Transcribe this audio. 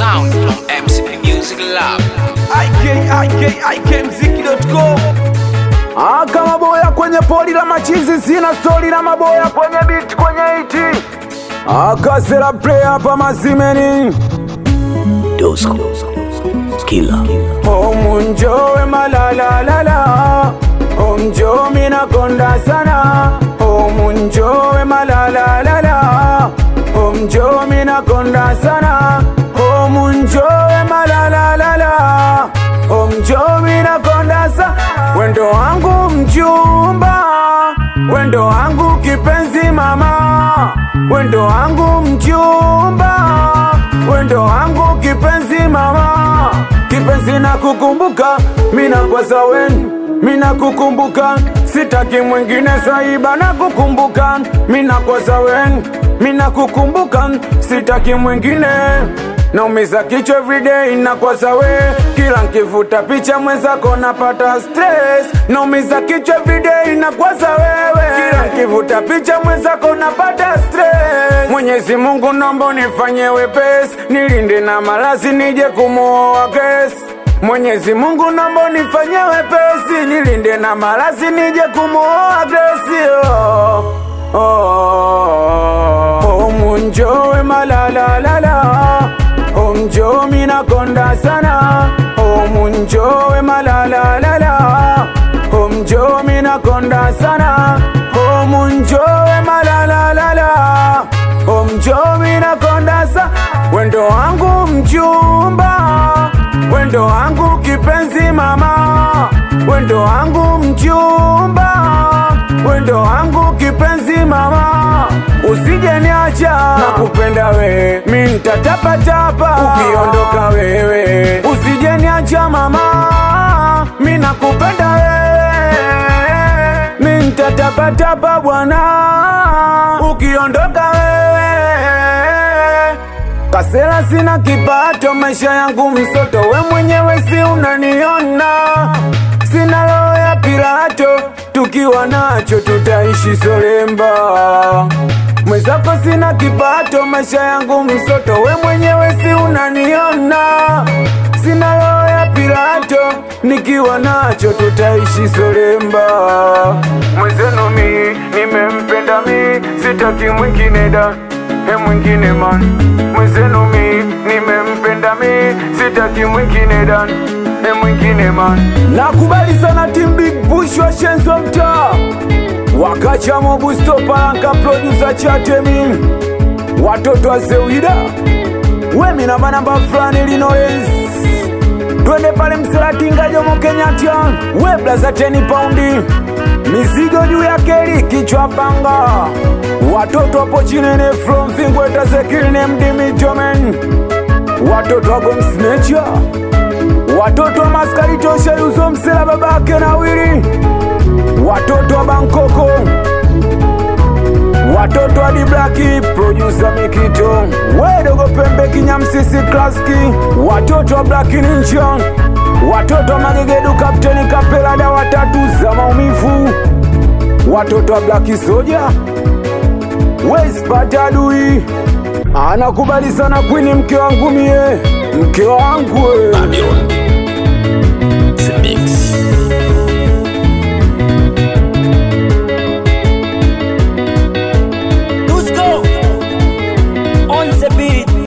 sound from MCP Music Lab. ikikmziki.com Aka maboya kwenye poli la machizi, sina stori na maboya kwenye beat kwenye iti. Aka sera play hapa mazimeni Dosko Skilla Omunjowe malalalala Omjo mina konda sana Omunjowe malalalala Omjo mina konda sana Omunjowe malalalala Omjo mina konda sana Wendo wangu mjumba Wendo wangu kipenzi mama Wendo wangu mjumba Wendo wangu kipenzi mama Kipenzi na kukumbuka Mina kwa saweni Mina kukumbuka Sitaki mwingine saiba na kukumbuka Mina kwa saweni Mina kukumbuka Sitaki mwingine Naumiza kichwa everyday na kwa sawe Kila nkivuta picha mwenzako napata stress Naumiza kichwa everyday na kwa wewe Kila nkivuta picha mwenzako napata stress Mwenyezi Mungu naomba unifanye wepesi Nilinde na malazi nije kumuoa kesi Mwenyezi Mungu naomba unifanye wepesi Nilinde na malazi nije kumuoa kesi oh, oh, oh, oh, munjowe malalalala Omjo mina konda sana Omunjowe malalalala Omjo mina konda sana Omunjowe malalalala Omjo mina konda sana Wendo wangu mjumba Wendo wangu kipenzi mama Wendo wangu mjumba Wendo wangu kipenzi mama Usije niacha Nakupenda we Mi nitatapatapa Ukiondoka wewe Usije niacha mama Mi nakupenda wewe Mi nitatapatapa bwana Ukiondoka wewe Kasela sina kipato, maisha yangu msoto, we mwenyewe si unaniona, sina roho ya Pilato, tukiwa nacho tutaishi solemba. Mwenzako sina kipato, maisha yangu msoto, we mwenyewe si unaniona, sina roho ya Pilato, nikiwa nacho tutaishi solemba. Mwenzenu mi nimempenda mi, sitaki mwingine da he mwingine man mwenzenu mi nimempenda mi sitaki mwingine dan he mwingine man nakubali sana tim big bush wa shenzo mtaa wakacha mobustopalanka produsa chatemi watoto wa zeuida wemina manamba fulani linoens twende pale mselatinga jomo kenyatta webla za teni paundi mizigo juu ya keli kichwa panga watoto wapo chinene from vingweta zekilne mdimitomen watoto wagomsnecha watoto wa maskaritosha yuzo msela babake na wili watoto wa bankoko watoto wa diblaki produsa mikito wedogo pembe kinyamsisi klaski watoto wa blaki ninja watoto wa magegedu kapteni kapelada watatu za maumivu watoto wa blaki soja wespata adui anakubali sana kwini mke wangu mie mke wangu we. Babylon